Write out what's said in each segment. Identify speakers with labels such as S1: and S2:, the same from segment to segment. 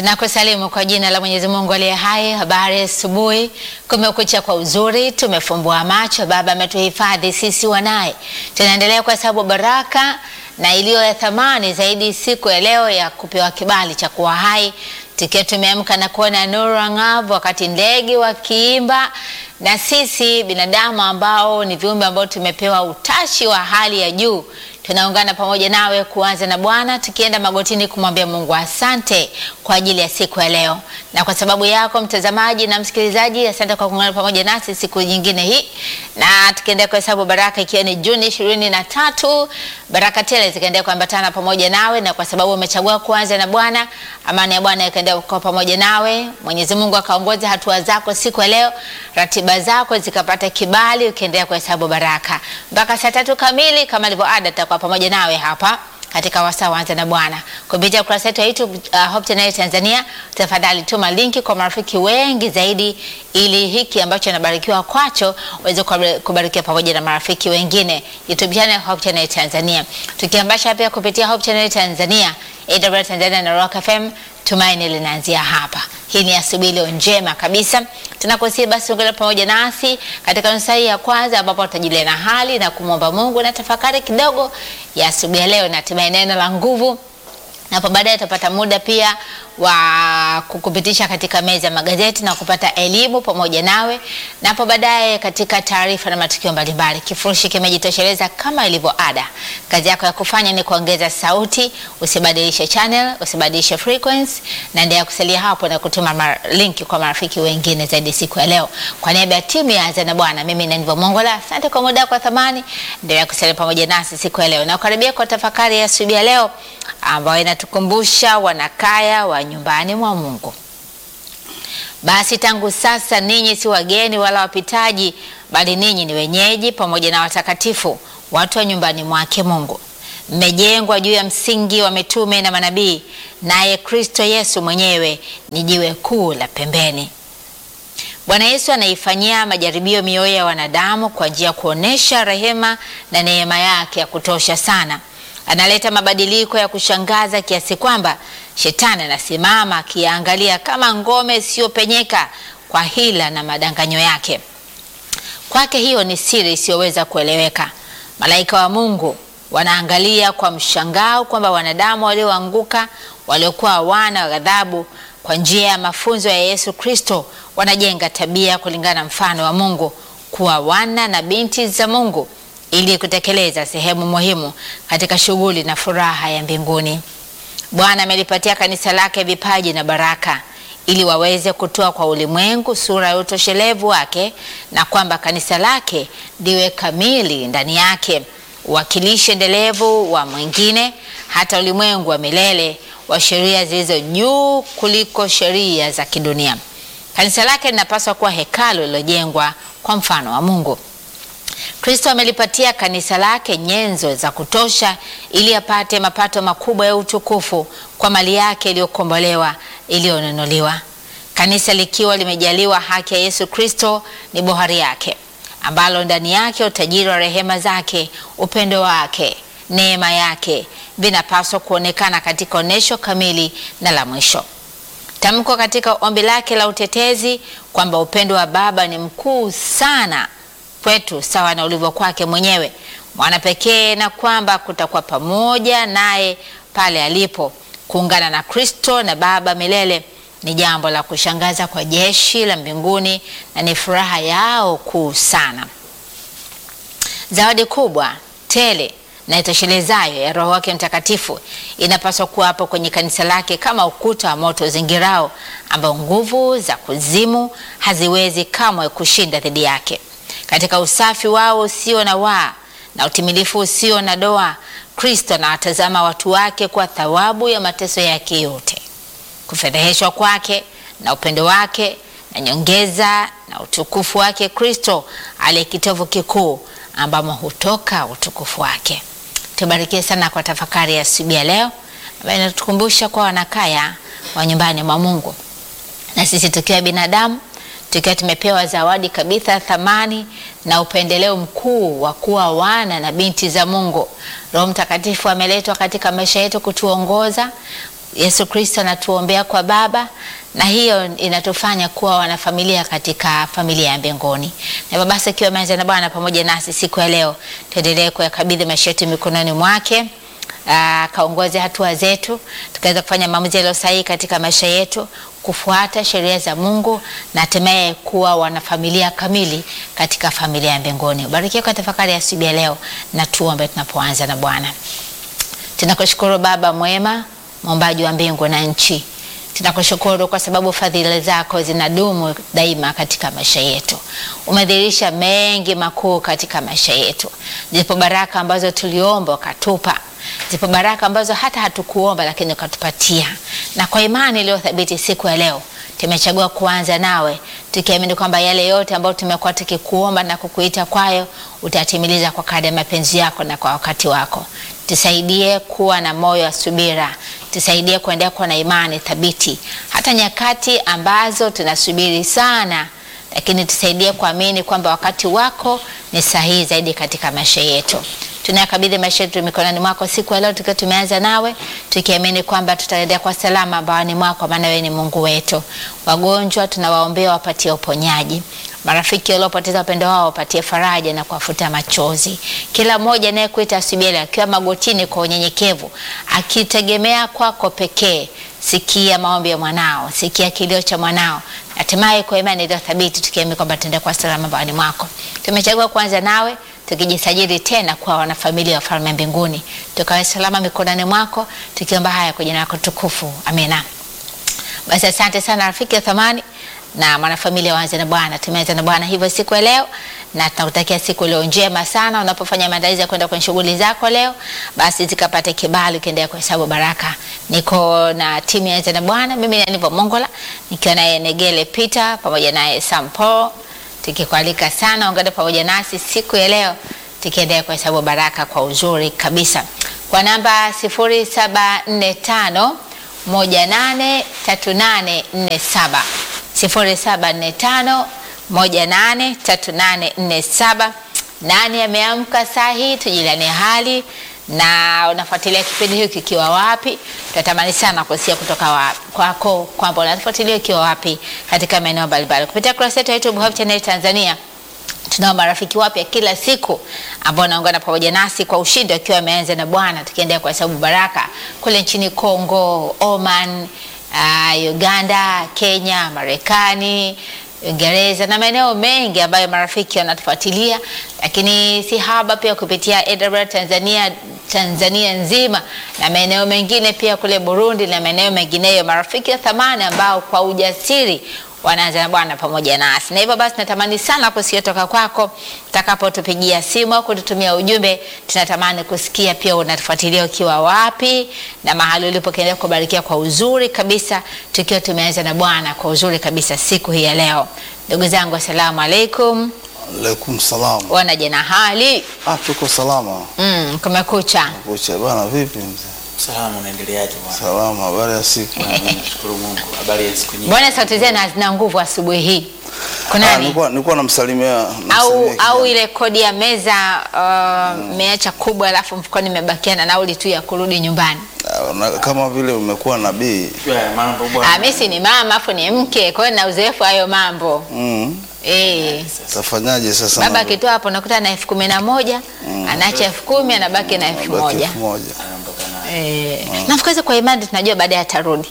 S1: Tunakusalimu kwa jina la Mwenyezi Mungu aliye hai. Habari asubuhi, kumekucha kwa uzuri, tumefumbua macho, Baba ametuhifadhi sisi wanaye. Tunaendelea kwa sababu baraka na iliyo ya thamani zaidi siku ya leo ya kupewa kibali cha kuwa hai, tukiwa tumeamka na kuona nuru ang'avu, wakati ndege wakiimba, na sisi binadamu ambao ni viumbe ambao tumepewa utashi wa hali ya juu tunaungana pamoja nawe kuanza na Bwana tukienda magotini kumwambia Mungu asante kwa ajili ya siku ya leo, na kwa sababu yako mtazamaji na msikilizaji, asante kwa kuungana pamoja nasi siku nyingine hii, na tukiendelea kuhesabu baraka, ikiwa ni Juni ishirini na tatu, baraka tele zikaendelea kuambatana pamoja nawe, na kwa sababu umechagua kuanza na Bwana, amani ya Bwana ikaendelea kuwa pamoja nawe. Mwenyezi Mungu akaongoza hatua zako siku ya leo, ratiba zako zikapata kibali, ukiendelea kuhesabu baraka mpaka saa tatu kamili kama ilivyo ada kwa pamoja nawe hapa katika wasaa waanza na Bwana kupitia ukurasa wetu wa YouTube uh, Hope Channel Tanzania. Tafadhali tuma linki kwa marafiki wengi zaidi, ili hiki ambacho nabarikiwa kwacho uweze kubarikiwa pamoja na marafiki wengine. YouTube channel Hope Channel Tanzania, tukiambasha pia kupitia Hope Channel Tanzania, AWR Tanzania na Rock FM. Tumaini linaanzia hapa. Hii ni asubuhi leo njema kabisa, tunakusia basi ungana pamoja nasi katika nusu hii ya kwanza, ambapo tutajulia na hali na kumwomba Mungu na tafakari kidogo ya asubuhi ya leo, na hatimaye neno la nguvu, na hapo baadaye tutapata muda pia wa kukupitisha katika meza ya magazeti na kupata elimu pamoja nawe, na hapo baadaye katika taarifa na matukio mbalimbali. Kifurushi kimejitosheleza kama ilivyo ada. Kazi yako ya kufanya ni kuongeza sauti, usibadilishe channel, usibadilishe frequency, na endelea kusalia hapo na kutuma linki kwa marafiki wengine zaidi siku ya leo. Kwa niaba ya timu ya Anza na Bwana, mimi ni Ndivyo Mongola, asante kwa muda kwa thamani. Endelea kusalia pamoja nasi siku ya leo na kukaribia kwa tafakari ya asubuhi ya leo ambayo inatukumbusha wanakaya wa nyumbani mwa Mungu. Basi tangu sasa ninyi si wageni wala wapitaji, bali ninyi ni wenyeji pamoja na watakatifu, watu wa nyumbani mwake Mungu. Mmejengwa juu ya msingi wa mitume na manabii, naye Kristo Yesu mwenyewe ni jiwe kuu la pembeni. Bwana Yesu anaifanyia majaribio mioyo ya wanadamu kwa njia ya kuonesha rehema na neema yake ya kutosha sana. Analeta mabadiliko ya kushangaza kiasi kwamba shetani anasimama akiangalia kama ngome isiyopenyeka kwa hila na madanganyo yake. Kwake hiyo ni siri isiyoweza kueleweka. Malaika wa Mungu wanaangalia kwa mshangao kwamba wanadamu walioanguka, waliokuwa wana wa ghadhabu, kwa njia ya mafunzo ya Yesu Kristo wanajenga tabia kulingana na mfano wa Mungu, kuwa wana na binti za Mungu ili kutekeleza sehemu muhimu katika shughuli na furaha ya mbinguni. Bwana amelipatia kanisa lake vipaji na baraka ili waweze kutoa kwa ulimwengu sura ya utoshelevu wake, na kwamba kanisa lake liwe kamili ndani yake, uwakilishi endelevu wa mwingine, hata ulimwengu wa milele wa sheria zilizo juu kuliko sheria za kidunia. Kanisa lake linapaswa kuwa hekalu lililojengwa kwa mfano wa Mungu. Kristo amelipatia kanisa lake nyenzo za kutosha ili apate mapato makubwa ya utukufu kwa mali yake iliyokombolewa iliyonunuliwa. Kanisa likiwa limejaliwa haki ya Yesu Kristo ni bohari yake, ambalo ndani yake utajiri wa rehema zake, upendo wake, neema yake vinapaswa kuonekana katika onyesho kamili na la mwisho. Tamko katika ombi lake la utetezi kwamba upendo wa Baba ni mkuu sana kwetu sawa na ulivyo kwake mwenyewe mwana pekee, na kwamba kutakuwa pamoja naye pale alipo. Kuungana na Kristo na Baba milele ni jambo la kushangaza kwa jeshi la mbinguni na ni furaha yao kuu sana. Zawadi kubwa tele na itoshelezayo ya Roho wake Mtakatifu inapaswa kuwa hapo kwenye kanisa lake kama ukuta wa moto zingirao, ambao nguvu za kuzimu haziwezi kamwe kushinda dhidi yake. Katika usafi wao usio na waa na utimilifu usio na doa, Kristo anawatazama watu wake kwa thawabu ya mateso yake yote, kufedheheshwa kwake na upendo wake na nyongeza na utukufu wake. Kristo aliye kitovu kikuu ambamo hutoka utukufu wake. Tubarikie sana kwa tafakari ya asubuhi ya leo ambayo inatukumbusha kwa wanakaya wa nyumbani mwa Mungu, na sisi tukiwa binadamu tukiwa tumepewa zawadi kabisa thamani na upendeleo mkuu wa kuwa wana na binti za Mungu. Roho Mtakatifu ameletwa katika maisha yetu kutuongoza, Yesu Kristo anatuombea kwa Baba na hiyo inatufanya kuwa wanafamilia katika familia ya mbinguni. Na hivyo basi, ikiwa umeanza na Bwana pamoja nasi siku ya leo, tuendelee kuyakabidhi maisha yetu mikononi mwake akaongoze hatua zetu, tukaweza kufanya maamuzi yaliyo sahihi katika maisha yetu, kufuata sheria za Mungu na hatimaye kuwa wanafamilia kamili katika familia ya mbinguni. Ubarikiwe kwa tafakari ya asubuhi ya leo, na tuombe tunapoanza na Bwana. Tunakushukuru Baba mwema, muumbaji wa mbingu na nchi. Tunakushukuru kwa sababu fadhili zako zinadumu daima katika maisha yetu. Umedhihirisha mengi makuu katika maisha yetu. Zipo baraka ambazo tuliomba ukatupa, zipo baraka ambazo hata hatukuomba lakini ukatupatia, na kwa imani iliyo thabiti siku ya leo tumechagua kuanza nawe tukiamini kwamba yale yote ambayo tumekuwa tukikuomba na kukuita kwayo utatimiliza kwa kadri ya mapenzi yako na kwa wakati wako. Tusaidie kuwa na moyo wa subira, tusaidie kuendelea kuwa na imani thabiti hata nyakati ambazo tunasubiri sana, lakini tusaidie kuamini kwamba wakati wako ni sahihi zaidi katika maisha yetu. Tunayakabidhi maisha yetu mikononi mwako siku ya leo, tukiwa tumeanza nawe, tukiamini kwamba tutaendea kwa salama bawani mwako, maana wewe ni Mungu wetu. Wagonjwa tunawaombea wapatie uponyaji marafiki waliopoteza wapendo wao wapatie faraja na kuwafuta machozi. Kila mmoja anayekuita asubuhi akiwa magotini kwa unyenyekevu, akitegemea kwako pekee, sikia maombi ya mwanao, sikia kilio cha mwanao, hatimaye kwa imani iliyo thabiti, tukiamini kwamba tutaenda kwa salama bawani mwako. Tumechagua kuanza nawe tukijisajili tena kwa wanafamilia wa falme mbinguni, tukawe salama mikononi mwako, tukiomba haya kwa jina lako tukufu, amina. Basi asante sana rafiki ya thamani na mwanafamilia waanze na Bwana. Tumeanza na Bwana hivyo siku ya leo, na tunakutakia siku leo njema sana. Unapofanya maandalizi ya kwenda kwenye shughuli zako leo, basi zikapate kibali, ukiendelea kuhesabu baraka. Niko na timu ya Anza na Bwana, mimi ni Anivo Mongola nikiwa naye Negele Peter pamoja naye Sampo, tukikualika sana ungane pamoja nasi siku ya leo, tukiendelea kuhesabu baraka kwa uzuri kabisa, kwa namba 0745 183847 0745 183847. Nani ameamka saa hii? Tujilane hali na unafuatilia kipindi hiki ukiwa wapi? Tunatamani sana kusikia kutoka kwako kwamba unafuatilia ukiwa wapi katika maeneo mbalimbali kupitia kurasa yetu ya YouTube Hope Channel Tanzania. Tunao marafiki wapya kila siku ambao wanaungana pamoja nasi kwa ushindi wakiwa wameanza na Bwana, tukiendelea kwa sababu baraka kule nchini Kongo, Oman, uh, Uganda, Kenya, Marekani, Uingereza na maeneo mengi ambayo marafiki wanatufuatilia, lakini si haba pia kupitia AWR Tanzania Tanzania nzima na maeneo mengine pia kule Burundi na maeneo mengineyo, marafiki wa thamani ambao kwa ujasiri wanaanza na Bwana pamoja nasi. Na hivyo basi natamani sana kusikia toka kwako utakapotupigia simu au kututumia ujumbe. Tunatamani kusikia pia unatufuatilia ukiwa wapi na mahali ulipo, kiendelea kubarikia kwa uzuri kabisa, tukiwa tumeanza na Bwana kwa uzuri kabisa siku hii ya leo. Ndugu zangu, asalamu alaikum.
S2: Alaikum salam.
S1: Wanaje na hali?
S2: Ah, tuko salama.
S1: Mm, kumekucha.
S2: Kucha bwana, vipi mzee?
S3: Salama, unaendeleaje bwana?
S2: Salama, habari ya siku?
S3: Nashukuru Mungu. Habari ya siku nyingi.
S1: Mbona sauti zenu hazina nguvu asubuhi hii?
S2: Ah,
S1: Kunani?
S2: nilikuwa nilikuwa namsalimia
S1: au
S2: namsalimia
S1: au
S2: kijana.
S1: ile kodi ya meza mmeacha kubwa, alafu mfukoni imebakia na nauli tu ya kurudi nyumbani.
S2: Ah, na- kama vile umekuwa nabii.
S3: Ya, mambo
S1: Ah,
S3: bwana.
S1: mimi si ni mama afu ni mke, kwa hiyo na uzoefu hayo mambo
S2: Mm.
S1: eh.
S2: Tafanyaje sasa?
S1: Baba
S2: mambo?
S1: akitoa hapo nakuta na elfu kumi na moja anaacha elfu kumi anabaki na elfu
S2: Baki
S1: moja
S2: elfu moja.
S3: Anaondoka naye.
S1: eh. Nafikiri kwa imani tunajua baadaye atarudi,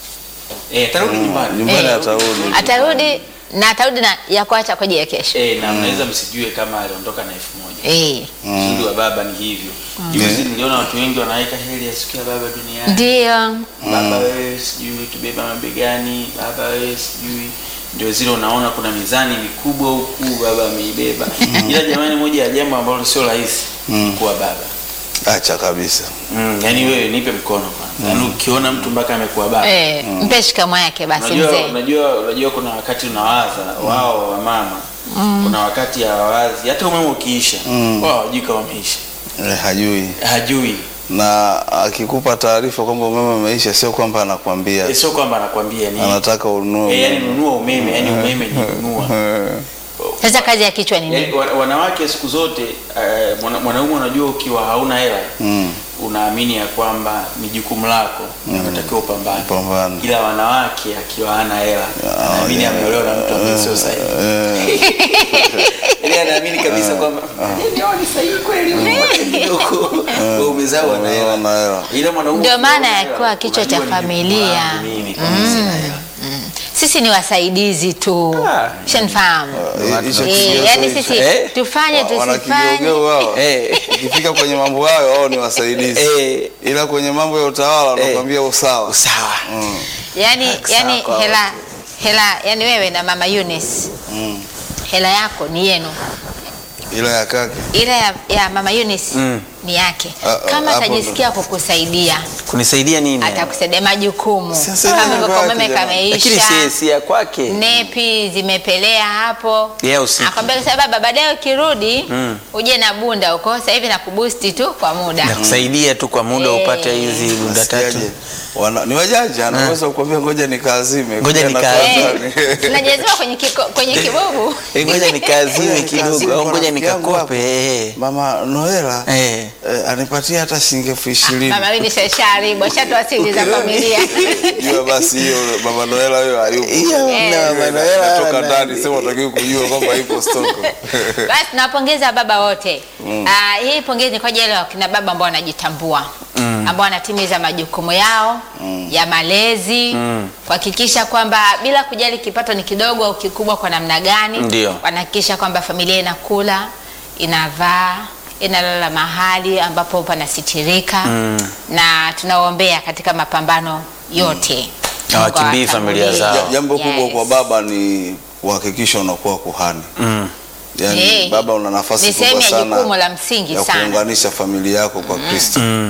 S3: Eh, tarudi nyumbani.
S2: Nyumbani
S1: Eh.
S2: atarudi.
S1: atarudi na atarudi na ya kuacha kwa ajili ya kesho
S3: Eh, na mnaweza msijue kama aliondoka na elfu moja.
S1: eh.
S3: Uzuri wa baba ni hivyo. Juzi niliona watu wengi wanaweka heri ya siku ya baba duniani.
S1: Ndio
S3: Baba wewe sijui tubeba mabegani, baba wewe sijui ndio zile unaona kuna mizani mikubwa huku baba ameibeba. Ila jamani, moja ya jambo ambalo sio rahisi
S2: Mm.
S3: kuwa baba.
S2: Acha kabisa.
S3: Mm, yani wewe nipe mkono kwanza. Yaani ukiona mtu mpaka amekuwa baba.
S1: eh. Mpe shikamo yake basi
S3: Unajua,
S1: mzee.
S3: unajua, unajua kuna wakati unawaza wao wa mama kuna wakati hawawazi hata umeme ukiisha
S2: Mm.
S3: wao hawajui kama umeisha,
S2: Eh, hajui.
S3: hajui
S2: Na akikupa taarifa kwamba umeme umeisha, sio kwamba anakwambia,
S3: Eh, sio kwamba anakwambia ni
S2: anataka ununue.
S3: eh, yani nunua umeme, yani umeme ni nunua.
S2: Eh,
S1: Sasa kazi ya kichwa ni
S3: Yani,
S1: nini?
S3: wa- wanawake siku zote eh, mwana- mwanaume unajua ukiwa hauna hela
S2: Mm.
S3: unaamini ya kwamba ni jukumu lako na unatakiwa upambane.
S2: Upambane.
S3: Ila wanawake akiwa hana hela anaamini
S2: yeah.
S3: ameolewa na mtu ambaye sio sahihi.
S2: Eh,
S3: Yaani anaamini kabisa kwamba ndio ni sahihi kweli huko. Wewe umezaa wana hela.
S2: wana hela.
S3: Ila mwanaume
S1: Ndio maana
S3: ukiwa na
S1: yakuwa
S3: hela,
S1: kichwa cha
S3: unajua ni jukumu
S1: familia.
S3: langu mimi kama sina hela.
S1: Sisi ni wasaidizi tu.
S3: Ah.
S1: Shanifahamu.
S2: Eh, hicho
S1: Eh,
S2: kigezo
S1: yani
S2: hicho.
S1: sisi
S3: Eh?
S1: tufanye
S2: Wa- wana
S1: tusifanye.
S2: kigeugeu hao.
S3: Eh.
S2: Ikifika kwenye mambo hayo wao ni wasaidizi,
S3: Eh,
S2: ila kwenye mambo ya utawala wanakuambia usawa.
S3: sawa.
S2: Mm,
S1: Yani
S3: Sawa
S1: yani
S3: kwa
S1: hela hela yani wewe na mama Eunice
S2: mm.
S1: hela yako ni yenu.
S2: Ila ya kake
S1: Ile ya, ya mama Eunice
S3: Mm.
S1: ni yake.
S2: Ah, ah,
S1: Kama
S2: hapo
S1: atajisikia kukusaidia,
S3: Kunisaidia nini?
S1: atakusaidia majukumu.
S2: Sasa
S1: Kama
S2: ni
S1: hivyo
S2: kwake
S1: umeme
S2: jamani.
S3: Lakini
S1: kameisha.
S3: si si ya kwake.
S1: nepi zimepelea hapo
S3: Yeye usiki.
S1: akwambia sasa baba baadaye ukirudi
S3: Mm.
S1: uje na bunda huko sasa hivi nakubusti tu kwa muda
S3: Nakusaidia tu kwa muda
S1: Eh.
S3: upate hizi bunda tatu.
S2: Nasikiaje? Wana, ni wajanja anaweza kukwambia ngoja nikaazime.
S3: Ngoja
S2: Kuja na
S3: nikaazime.
S2: karatani.
S1: tunajaziwa kwenye, kiko, kwenye kibubu
S3: Eh, Ngoja nikaazime
S2: Ngoja
S3: kidogo
S2: nikaazime
S3: au
S2: kwa
S3: ngoja
S2: rafiki yangu
S3: nikakope. eh.
S2: Mama Noela
S3: Eh.
S2: eh, anipatie hata shilingi elfu ishirini.
S1: mama wini shasharibu ashatoa siri za familia
S2: Jua basi hiyo Mama Noela hiyo hayupo.
S3: Hiyo
S1: Eh.
S3: mna
S2: Eh,
S3: Manuela
S2: natoka
S3: na-
S2: ndani sema utakiwa kujua kwamba ipo stoko.
S1: basi nawapongeza baba wote Ah, hii pongezi ni kwa ajili ya wakina baba ambao wanajitambua ambao wanatimiza majukumu yao ya malezi kuhakikisha kwamba bila kujali kipato ni kidogo au kikubwa kwa namna gani
S3: Ndio.
S1: wanahakikisha kwamba familia inakula inavaa inalala mahali ambapo panasitirika na tunawaombea katika mapambano yote
S3: Na wakimbii
S1: Mungu
S3: familia
S1: awatangulie.
S3: zao.
S2: Ja- Jambo kubwa
S1: Yes.
S2: kwa baba ni kuhakikisha unakuwa kuhani.
S3: Mm.
S2: Yaani
S1: Eh,
S2: baba una nafasi
S1: ni sehemu
S2: kubwa
S1: ya
S2: sana
S1: jukumu la msingi
S2: ya
S1: sana.
S2: kuunganisha familia yako kwa Kristo.
S3: Mm.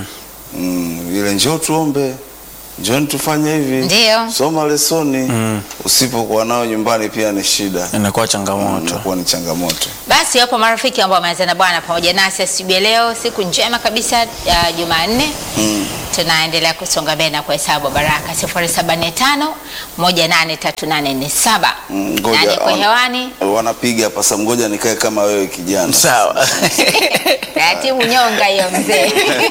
S2: Mm, ile njoo tuombe, njoo tufanye hivi,
S1: Ndio.
S2: soma lesoni.
S3: Mm.
S2: Usipokuwa nao nyumbani pia ni shida,
S3: Inakuwa changamoto.
S2: inakuwa ni changamoto.
S1: Basi wapo marafiki ambao wameanza na Bwana pamoja nasi asubuhi ya leo, siku njema kabisa ya Jumanne.
S2: Mm.
S1: Tunaendelea kusonga mbele na kuhesabu baraka 075 183847
S2: Mm,
S1: na
S2: ngoja,
S1: niko
S2: wana-
S1: hewani
S2: Wanapiga hapa sasa, ngoja nikae kama wewe kijana.
S3: Sawa.
S1: taratibu, nyonga hiyo mzee.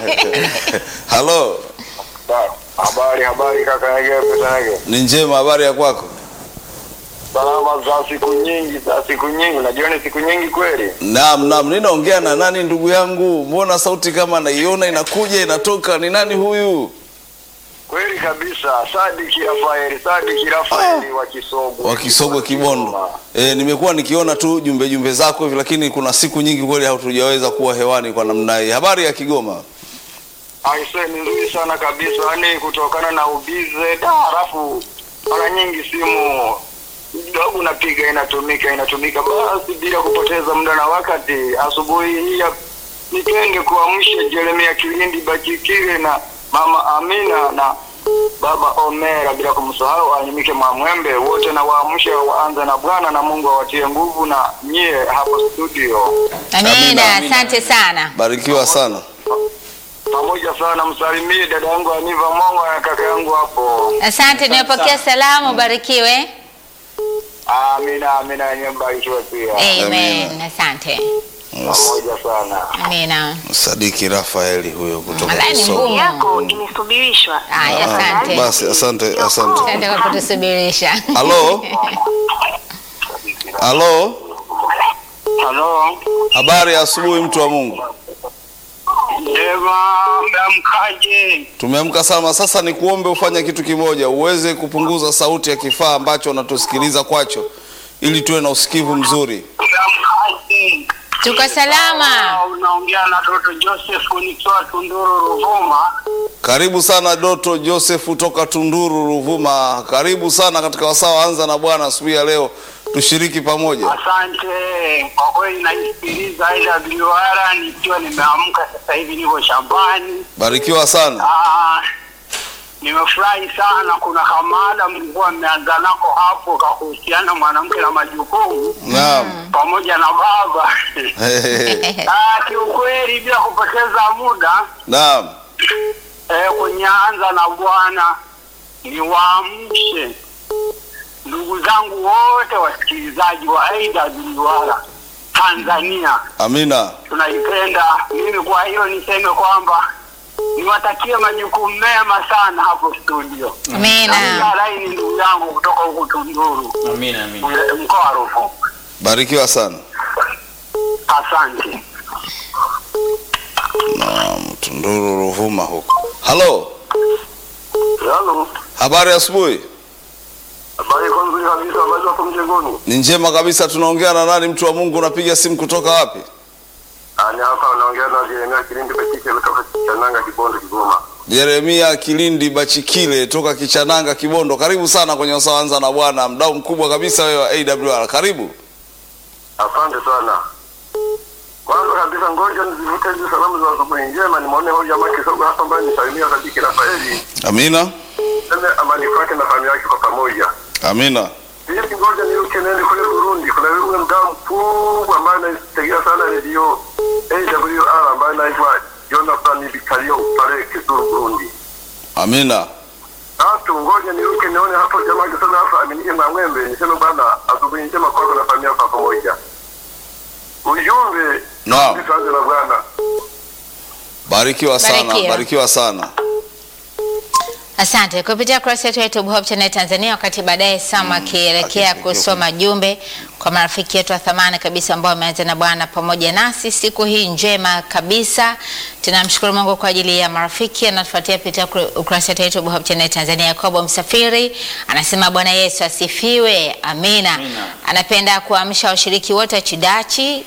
S2: Halo,
S4: Habari, habari kaka yake pesa yake.
S2: ni njema, habari ya kwako?
S4: Salama za siku nyingi, za siku nyingi. Unajua ni siku nyingi kweli.
S2: Naam, naam, ninaongea na nani ndugu yangu? Mbona sauti kama naiona inakuja inatoka? Ni nani huyu?
S4: Kweli kabisa. Sadiki Rafaeli, Sadiki Rafaeli wa Kisogo.
S2: Wa Kisogwe Kibondo. E, nimekuwa nikiona tu jumbe jumbe zako hivi, lakini kuna siku nyingi kweli hatujaweza kuwa hewani kwa namna hii. Habari ya Kigoma?
S4: Aise ni nzuri sana kabisa. Yaani kutokana na ubize da halafu mara nyingi simu kidogo napiga inatumika inatumika basi bila kupoteza muda na wakati asubuhi hii ya- nipende kuamsha Jeremia Kilindi Bachikile na mama Amina na baba Omera bila kumsahau Anyimike Mwamwembe wote na waamshe waanze na Bwana na Mungu awatie nguvu na nyie hapo studio
S1: Amina,
S2: Amina, amina.
S1: asante sana.
S2: Barikiwa sana.
S4: pamoja sana, msalimie dada yangu Aniva Mongo na kaka yangu hapo.
S1: Asante, nimepokea salamu, barikiwe.
S4: Amina, amina, yenyewe mbarikiwe pia.
S1: Amen, asante.
S4: Pamoja sana.
S1: Amina.
S2: Sadiki Rafaeli huyo kutoka
S1: Malai ni
S2: Kisogwe.
S1: ngumu.
S5: yako imesubirishwa.
S1: Haya, asante.
S2: Basi asante, asante.
S1: Asante kwa kutusubirisha.
S2: Halo, halo,
S4: Halo,
S2: habari ya asubuhi, mtu wa Mungu.
S4: Eva, mmeamkaje?
S2: Tumeamka salama. Sasa ni kuombe ufanye kitu kimoja, uweze kupunguza sauti ya kifaa ambacho unatusikiliza kwacho, ili tuwe na usikivu mzuri.
S4: Mmeamkaje?
S1: Tuko salama.
S4: Ah, Unaongea na Doto Joseph nikiwa Tunduru Ruvuma.
S2: Karibu sana Doto Joseph toka Tunduru Ruvuma, karibu sana katika wasaa wa anza na Bwana asubuhi ya leo, tushiriki pamoja.
S4: Asante kwa kweli, naisikiliza IWR nikiwa nimeamka sasa hivi, niko shambani.
S2: Barikiwa sana.
S4: Ah, nimefurahi sana. Kuna kamada mlikuwa mmeanza nako hapo kakuhusiana mwanamke na majukumu
S2: Naam.
S4: pamoja na baba
S2: Hehehe.
S4: Ah, kiukweli bila kupoteza muda
S2: Naam.
S4: eh, kwenye anza na Bwana niwaamshe ndugu zangu wote wasikilizaji wa AWR Tanzania,
S2: Amina.
S4: tunaipenda. Mimi kwa hiyo niseme kwamba niwatakie majukumu mema sana hapo studio.
S1: Amina.
S4: Na laini ndugu yangu kutoka huku Tunduru,
S3: Amina, amina.
S4: ule- mkoa wa Ruvuma.
S2: Barikiwa sana.
S4: Asante.
S2: Naam, Tunduru Ruvuma huko. Halo,
S4: Halo,
S2: habari ya asubuhi.
S4: habari iko nzuri kabisa, habari wako mjengoni?
S2: Ni njema kabisa. Tunaongea na nani? Mtu wa Mungu, unapiga simu kutoka wapi?
S4: Ani hapa unaongea na Jeremia Kilindi Betike kutoka Chananga, Kibondo, Kigoma.
S2: Jeremia Kilindi Bachikile toka Kichananga, Kibondo. Karibu sana kwenye Wasaa Anza na Bwana, mdau mkubwa kabisa wewe wa AWR. Karibu.
S4: Asante sana. Kwanza kabisa, ngoja nizivute hizi salamu za asubuhi njema, nimwone huyu jamaa kisogo hapa ambaye nisalimia Sadiki Rafaeli,
S2: Amina,
S4: seme amani kwake na familia yake kwa pamoja.
S2: amina.
S4: Hivi ngoja niruke nende kule Burundi. Kuna yule mdau mkubwa ambaye anaitegea sana redio AWR ambaye anaitwa Jonathan Bikario pale Kisuru, Burundi.
S2: Amina.
S4: Tatu, ngoja niruke nione hapo jamaa akisema hapa aminike na mwembe, niseme bwana asubuhi njema kwako na familia kwa pamoja. Ujumbe
S2: Naam.
S4: tuanze na Bwana.
S2: Barikiwa sana,
S1: Barikiwa.
S2: barikiwa sana.
S1: Asante kupitia kurasa yetu ya YouTube Hope Channel Tanzania. Wakati baadaye Sam akielekea
S2: akielekea
S1: kusoma jumbe kwa marafiki yetu wa thamani kabisa ambao wameanza na Bwana pamoja nasi siku hii njema kabisa. Tunamshukuru Mungu kwa ajili ya marafiki anatufuatia kupitia kura- ukurasa wetu wa YouTube Hope Channel Tanzania. Yakobo Msafiri anasema Bwana Yesu asifiwe, amina.
S3: Amina.
S1: Anapenda kuamsha washiriki wote wa Chidachi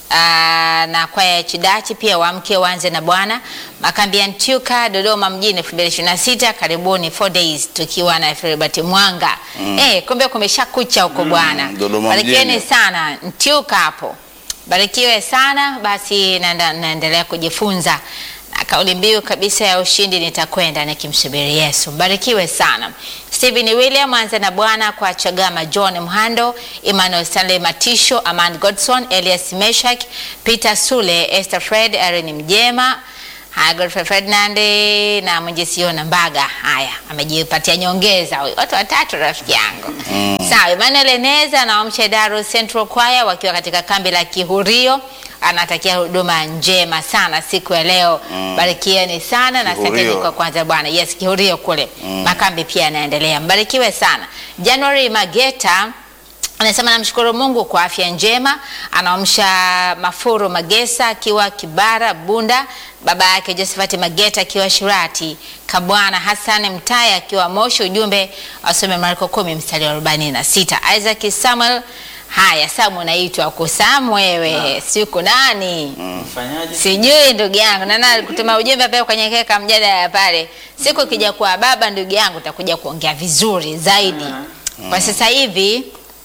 S1: Aa, na kwaya ya Chidachi pia waamke waanze na Bwana. Makambi ya Ntyuka Dodoma mjini 2026 karibuni 4 days tukiwa na Filbert Mwanga. Eh, kumbe kumesha kucha huko bwana.
S2: Dodoma
S1: Barikieni
S2: mjini.
S1: sana Ntyuka hapo. Barikiwe sana basi naenda- naendelea kujifunza na kauli mbiu kabisa ya ushindi nitakwenda nikimsubiri Yesu. Barikiwe sana. Stephen William anza na Bwana kwa Chagama John Mhando, Emmanuel Stanley Matisho, Aman Godson, Elias Meshak, Peter Sule, Esther Fred, Erin Mjema, Haya, Godfrey Ferdinand na Mwenjesiona Mbaga. Haya, amejipatia nyongeza huyu. Watu watatu rafiki yangu. Sawa, Emmanuel Eneza na Wamsha Daru Central Choir wakiwa katika kambi la Kihurio anatakia huduma njema sana siku ya leo. Barikieni sana na asanteni
S2: Kihurio.
S1: kwa kwanza Bwana. Yes, Kihurio kule. Makambi pia yanaendelea. Mbarikiwe sana. January Mageta anasema namshukuru Mungu kwa afya njema. Anaamsha Mafuru Magesa akiwa Kibara Bunda, baba yake Josephat Mageta akiwa Shirati, Kabwana Hassan Mtaya akiwa Moshi. Ujumbe asome Marko kumi mstari wa arobaini na sita. Isaac Samuel Haya, Samu unaitwa kusamu wewe, siku nani?
S3: Mfanyaje?
S1: Sijui ndugu yangu, nana kutuma ujumbe pale kwenye keka mjadala pale. Siku ikija kuwa baba, ndugu yangu, utakuja kuongea vizuri zaidi. Kwa sasa hivi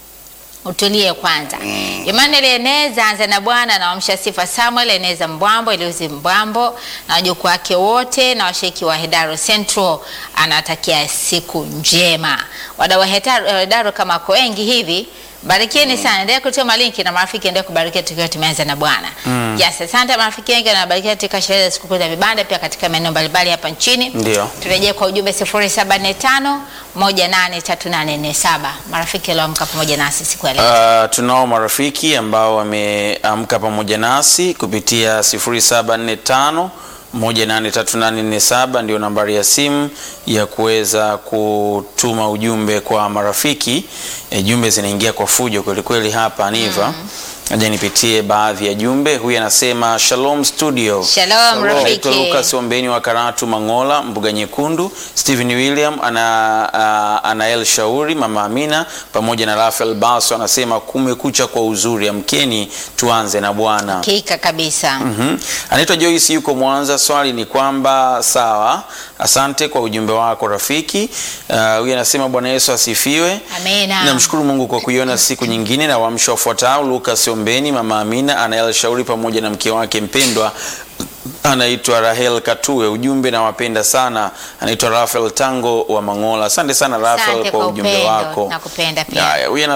S1: utulie kwanza. Emmanuel Eneza anza na Bwana na wamsha sifa Samuel Eneza Mbwambo Eliuzi Mbwambo na wajukuu wake wote na washiriki wa Hedaro Central, anawatakia siku njema. Wadau wa Hedaro, Hedaro kama ko wengi hivi Barikieni sana, endelea kutuma linki na marafiki endelea kubarikia tukiwa tumeanza na Bwana. Yes, asante marafiki wengi wanabarikia katika sherehe za sikukuu za vibanda pia katika maeneo mbalimbali hapa nchini.
S3: Ndio.
S1: Turejee kwa ujumbe 0745 183847. Marafiki walioamka pamoja nasi siku ya leo.
S3: Uh, tunao marafiki ambao wameamka pamoja nasi kupitia 0745 183847 ndio nambari ya simu ya kuweza kutuma ujumbe kwa marafiki. E, jumbe zinaingia kwa fujo kwelikweli hapa Niva. Aja nipitie baadhi ya jumbe. Huyu anasema Shalom studio.
S1: Shalom rafiki.
S3: Naitwa Lucas Ombeni wa Karatu Mangola, Mbuga Nyekundu. Stephen William ana uh, Anael Shauri, Mama Amina pamoja na Rafael Baso anasema kumekucha kwa uzuri, amkeni tuanze na Bwana.
S1: Hakika kabisa.
S3: Mhm. Anaitwa Joyce yuko Mwanza. Swali ni kwamba sawa, asante kwa ujumbe wako rafiki. Uh, Huyu anasema Bwana Yesu asifiwe.
S1: Amina.
S3: Namshukuru Mungu kwa kuiona siku nyingine na waamsho wafuatao: Lucas Ombeni, Mama Amina, Anael Shauri pamoja na mke wake mpendwa anaitwa Rahel Katue. Ujumbe nawapenda sana. Anaitwa Rafael Tango wa Mangola. Asante sana Rafael
S1: Asante
S3: kwa
S1: kwa
S3: ujumbe
S1: upendo,
S3: wako.
S1: nakupenda pia.
S3: Haya, huyu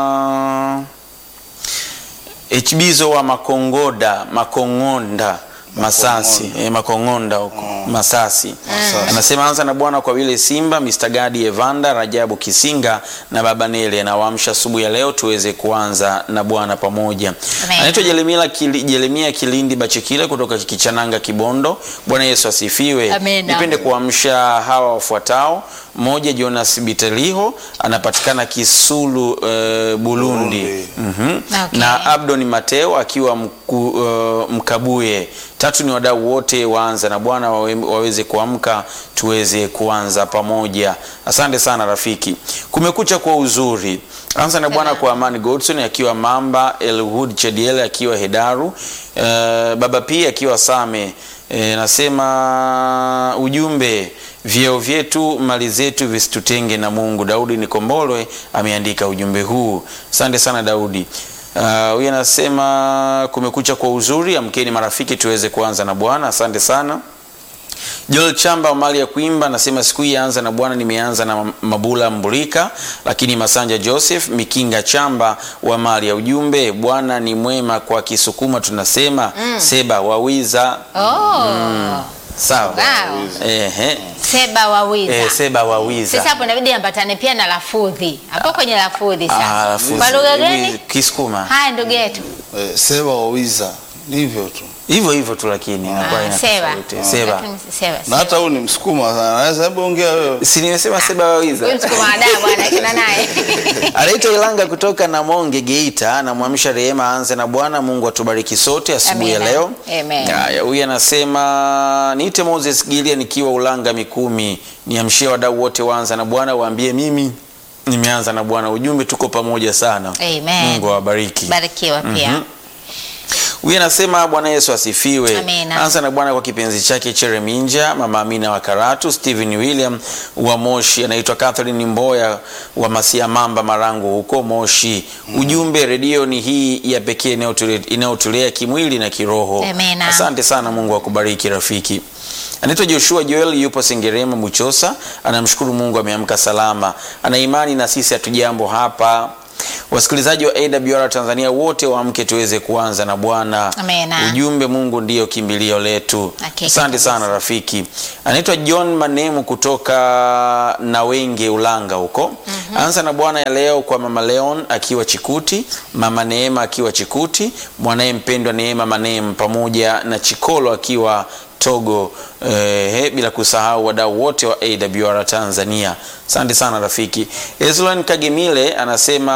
S3: anasema Hbizo wa Makongoda Makongonda Masasi eh, Makong'onda huko Masasi. Anasema anza na Bwana kwa vile Simba, Mr. Gadi Evanda, Rajabu Kisinga na Baba Nele anawaamsha asubuhi ya leo tuweze kuanza na Bwana pamoja.
S1: Amen.
S3: Anaitwa Jeremia Kili, Jeremia Kilindi Bachikile kutoka Kichananga Kibondo. Bwana Yesu asifiwe.
S1: Amen.
S3: Nipende kuamsha hawa wafuatao. Mmoja Jonas Biteliho anapatikana Kisulu eh, Burundi.
S2: Burundi.
S3: Mhm.
S1: Okay.
S3: Na Abdon Mateo akiwa mku, uh, Mkabuye. Tatu ni wadau wote waanza na Bwana wawe, waweze kuamka tuweze kuanza pamoja. Asante sana rafiki. Kumekucha kwa uzuri. Anza na Bwana kwa Amani Godson akiwa Mamba, Elwood Chediele akiwa Hedaru, uh, Baba P akiwa Same. E, nasema ujumbe vyeo vyetu mali zetu visitutenge na Mungu. Daudi Nikombolwe ameandika ujumbe huu. Asante sana Daudi. Ah, Huyu anasema kumekucha kwa uzuri, amkeni marafiki tuweze kuanza na Bwana. Asante sana. Joel Chamba wa mali ya kuimba anasema siku hii yaanza na Bwana, nimeanza na Mabula Mbulika, lakini Masanja Joseph Mikinga Chamba wa mali ya ujumbe, Bwana ni mwema kwa Kisukuma tunasema seba wawiza.
S1: Oh.
S3: Sawa.
S1: Wow.
S3: Ehe.
S1: Seba wawiza.
S3: Eh, seba wawiza.
S1: Sasa hapo inabidi ambatane pia na lafudhi hapo kwenye lafudhi
S3: Ah,
S1: sasa.
S3: lafudhi.
S1: Kwa lugha gani?
S3: Kisukuma.
S1: Haya ndugu yetu.
S2: Eh, seba wawiza hivyo tu,
S3: Hivyo hivyo tu lakini inakuwa
S1: Ah,
S3: ina
S1: Seba.
S3: tofauti. Seba.
S1: Lakini Seba.
S2: na hata huyu ni msukuma sana, anaweza hebu ongea wewe.
S3: Si nimesema seba wawiza.
S1: Huyu msukuma wa daa bwana kina naye.
S3: Anaitwa Ilanga kutoka Namonge Geita, anamwamsha Rehema aanze na Bwana. Mungu atubariki sote asubuhi ya
S1: Amina.
S3: leo.
S1: Amen.
S3: Haya, huyu anasema niite Moses Gilia nikiwa Ulanga Mikumi, niamshie wadau wote waanza na Bwana, waambie mimi nimeanza na Bwana. Ujumbe tuko pamoja sana.
S1: Amen.
S3: Mungu awabariki.
S1: Barikiwa pia.
S3: Mhm. Huyu anasema Bwana Yesu asifiwe.
S1: Amina.
S3: Anza na Bwana kwa kipenzi chake Chereminja, Mama Amina wa Karatu, Stephen William wa Moshi, anaitwa Catherine Mboya wa Masia Mamba Marangu huko Moshi. Ujumbe, redio ni hii ya pekee inayotule- inayotulea kimwili na kiroho.
S1: Amina.
S3: Asante sana, Mungu akubariki rafiki. Anaitwa Joshua Joel, yupo Sengerema Buchosa, anamshukuru Mungu ameamka salama, ana imani na sisi hatujambo hapa. Wasikilizaji wa AWR Tanzania wote waamke tuweze kuanza na Bwana.
S1: Amina.
S3: Ujumbe, Mungu ndiyo kimbilio letu.
S1: Hakika
S3: Asante
S1: kabisa.
S3: sana rafiki. Anaitwa John Manemu kutoka Nawenge Ulanga huko. Anza na Bwana ya leo kwa Mama Leon akiwa Chikuti, Mama Neema akiwa Chikuti, mwanaye mpendwa Neema Manem pamoja na Chikolo akiwa Togo eh, bila kusahau wadau wote wa AWR Tanzania. Asante sana rafiki. Eslon Kagemile anasema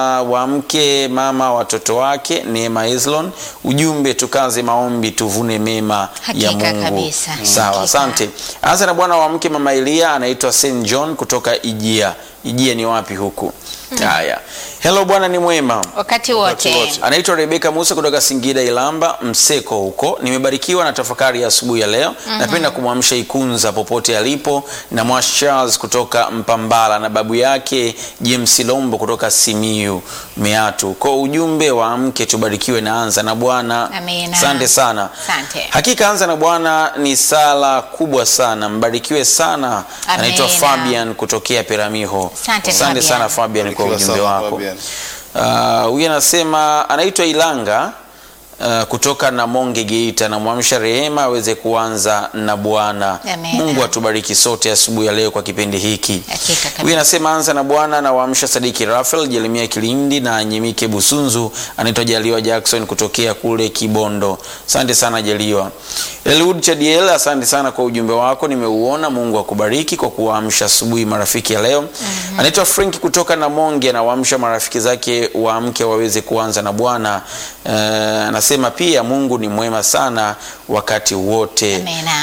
S3: waamke mama watoto wake Neema Eslon. Ujumbe tukaze maombi tuvune mema ya
S1: Hakika
S3: Mungu.
S1: kabisa.
S3: Sawa,
S1: Hakika.
S3: asante. Anza na bwana waamke mama Elia anaitwa St John kutoka Ijia. Ijia ni wapi huku? Haya. Hello bwana ni mwema.
S1: Wakati wote.
S3: Anaitwa Rebeka Musa kutoka Singida Ilamba Mseko huko. Nimebarikiwa na tafakari ya asubuhi ya leo. Napenda kumwamsha Ikunza popote alipo na Mwash Charles kutoka Mpambala na babu yake James Lombo kutoka Simiyu Meatu. Kwa ujumbe wa mke tubarikiwe na anza na Bwana.
S1: Amina.
S3: Asante sana.
S1: Asante.
S3: Hakika anza na Bwana ni sala kubwa sana. Mbarikiwe sana. Anaitwa
S1: Amina.
S3: Fabian kutokea Peramiho.
S1: Asante,
S3: Asante
S1: Fabian.
S3: sana Fabian kwa
S2: Barikiwa
S3: ujumbe
S2: sana,
S3: wako.
S2: Fabian.
S3: Ah, huyu anasema anaitwa Ilanga uh, kutoka Namonge Geita, namwamsha Rehema aweze kuanza na Bwana.
S1: Amen.
S3: Mungu atubariki sote asubuhi ya leo kwa kipindi hiki.
S1: Hakika kabisa.
S3: Huyu anasema anza na Bwana na waamsha Sadiki Rafael, Jeremia Kilindi na Nyemike Busunzu. Anaitwa Jaliwa Jackson kutokea kule Kibondo. Asante sana Jaliwa. Elwood Chadiel, asante sana kwa ujumbe wako, nimeuona. Mungu akubariki kwa kuwaamsha asubuhi marafiki ya leo. Anaitwa Frank kutoka Namonge, anawaamsha marafiki zake waamke waweze kuanza na Bwana. Eh, anasema pia Mungu ni mwema sana wakati wote.
S1: Amina.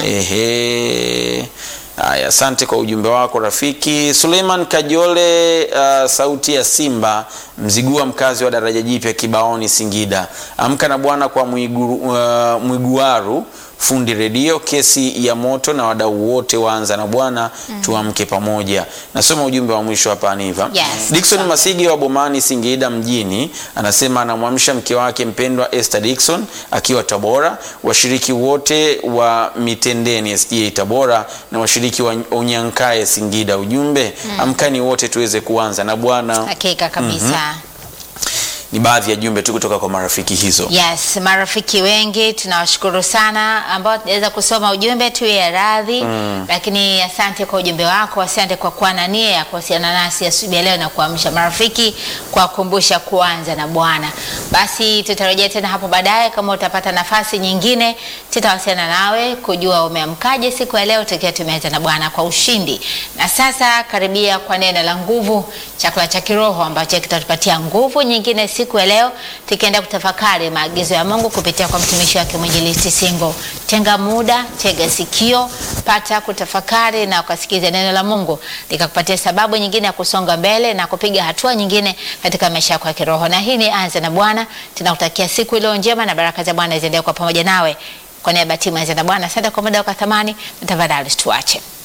S3: Ehe. Haya, asante kwa ujumbe wako rafiki. Suleiman Kajole, uh, sauti ya Simba, Mzigua, mkazi wa daraja jipya Kibaoni, Singida. Amka na Bwana kwa Mwigu, uh, Mwiguaru fundi redio, kesi ya moto na wadau wote waanza na Bwana, tuamke pamoja. Nasoma ujumbe wa mwisho hapa Aniva.
S1: Yes.
S3: Dickson Masigi wa Bomani Singida mjini anasema anamwamsha mke wake mpendwa Esther Dickson akiwa Tabora, washiriki wote wa Mitendeni SDA Tabora na washiriki wa Unyankae Singida. Ujumbe amkani wote tuweze kuanza na Bwana.
S1: Hakika kabisa.
S3: ni baadhi ya jumbe tu kutoka kwa marafiki hizo.
S1: Yes, marafiki wengi tunawashukuru sana ambao tunaweza kusoma ujumbe tu ya radhi lakini asante kwa ujumbe wako, asante kwa kuwa na nia ya kuwasiliana nasi asubuhi ya leo na kuamsha marafiki kwa kukumbusha kuanza na Bwana. Basi tutarejea tena hapo baadaye, kama utapata nafasi nyingine, tutawasiliana nawe kujua umeamkaje siku ya leo, tukiwa tumeanza na Bwana kwa ushindi. Na sasa karibia kwa neno la nguvu, chakula cha kiroho ambacho kitatupatia nguvu nyingine siku ya leo, tukienda kutafakari maagizo ya Mungu kupitia kwa mtumishi wake mwinjilisti Singo. Tenga muda, tega sikio, pata kutafakari na ukasikiza neno la Mungu likakupatia sababu nyingine ya kusonga mbele na kupiga hatua nyingine katika maisha yako ya kiroho. Na hii ni Anza na Bwana. Tunakutakia siku iliyo njema na baraka za Bwana ziendelee kwa pamoja nawe. Kwa niaba ya timu ya Anza na Bwana, asante kwa muda wako wa thamani, na tafadhali tuache